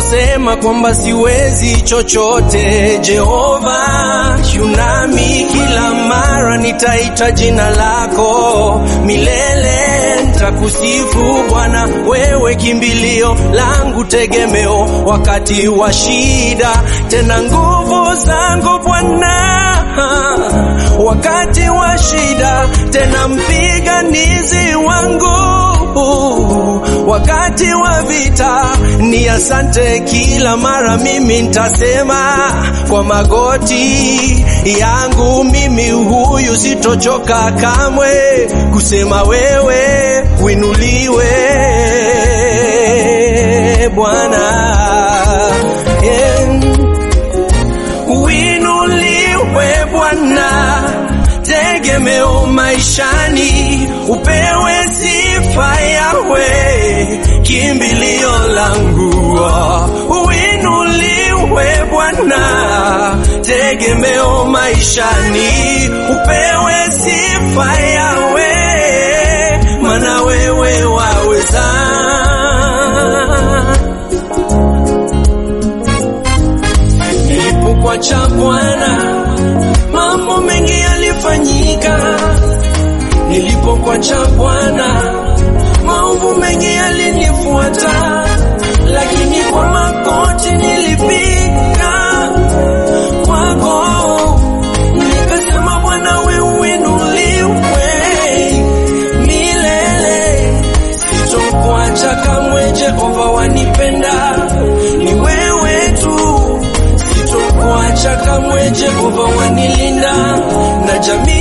niliposema kwamba siwezi chochote, Jehova yunami kila mara, nitaita jina lako milele, nitakusifu Bwana, wewe kimbilio langu, tegemeo wakati wa shida, tena nguvu zangu Bwana wakati wa shida, tena mpiganizi wangu wakati wa vita. Ni asante kila mara, mimi nitasema kwa magoti yangu, mimi huyu sitochoka kamwe kusema wewe winuliwe Bwana yeah. Winuliwe Bwana, tegemeo maishani, upewe sifa yawe kimbilio langu. Winuliwe Bwana, tegemeo maishani, upewe sifa yawe, mana wewe waweza Nilipokwacha Bwana, mambo mengi yalifanyika. Nilipokwacha Bwana, maovu mengi yalinifuata, lakini kwa magoti nilipiga kwako, nikasema Bwana, wewe uinuliwe milele, sitokuacha kamwe. Jehova wanipenda, ni wewe tu sitokuacha kamwe, Jehova wanilinda na jamii